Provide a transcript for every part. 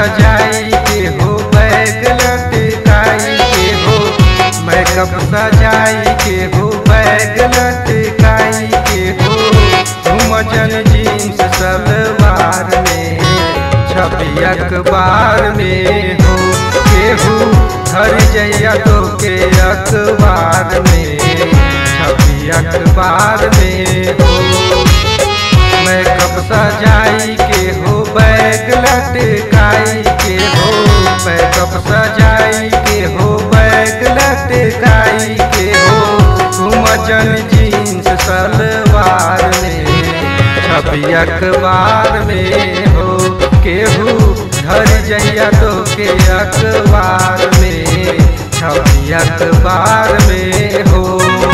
सजाई के हो बैग लटकाई के हो मैकअप सजाई के हो बैग लटकाई के हो घुमजन जीन्स सलवार में छपी अखबार में हो केहू घर जइया तो के अखबार में छपी अखबार में हो मैकअप सजाई के हो बैग लटकाई के हो मैकअप सजाई के हो बैग लटकाई के हो घुमजन जीन्स सलवार में छपी अखबार में हो केहू घर जइया तो के अखबार में छपी अखबार में हो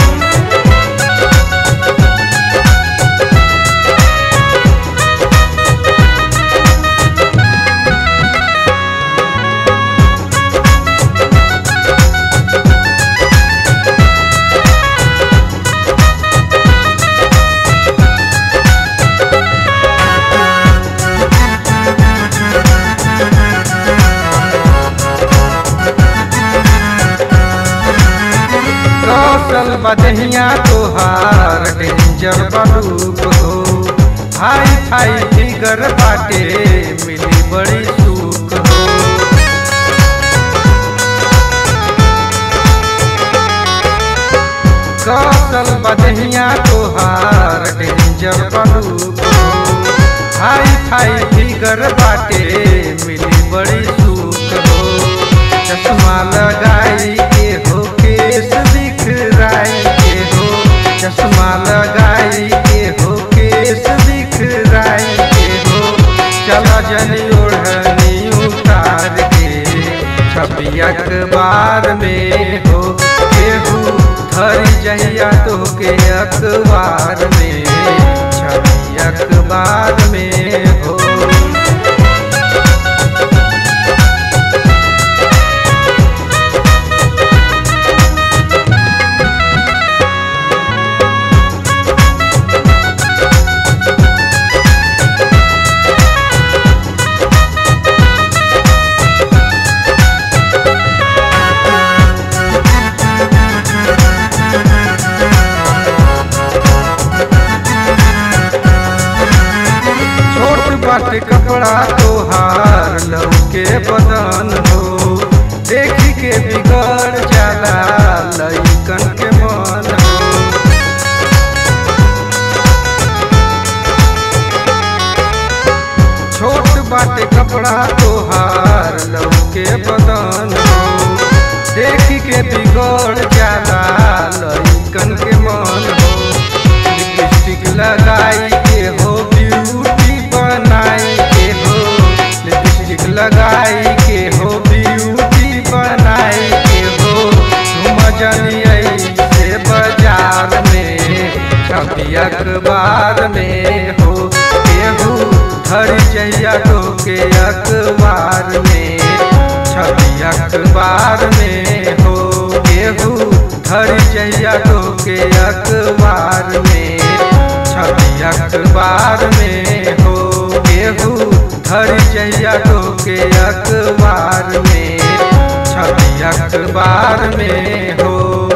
कौशल बदहिया तोहार डेंजर बलूक हो हाई फाई फिगर बाटे मिली बड़ी सुख हो कौशल बदहिया तोहार डेंजर बलूक हो हाई फाई फिगर बाटे मिली बड़ी सुख हो चश्मा लगाई के हो केस दिखराई के हो चश्मा लगाई के हो केस दिखराई के हो चला जनी ओढ़नी उतार के छपी अखबार में हो केहू धर जहिया तो के अखबार में छपी अखबार में हो छोट बाट कपड़ा तोहार लौके बदन हो देखी के बिगड़ जाला लइकन के मन हो छोट बाट कपड़ा तोहार लौके बदन हो देखी के बिगड़ जाला लइकन के मन हो लिपस्टिक लगाई के हो ब्यूटी बनाई के हो लिपस्टिक लगाई के हो ब्यूटी बनाई के हो तुम जनिए से बाजार में छपी अखबार में हो केहू धर जइया तो के अखबार में छपी अखबार में हो केहू धर जइया तो के अखबार में छपी अखबार में हो केहू धर जइया तो के अखबार में छपी अखबार में हो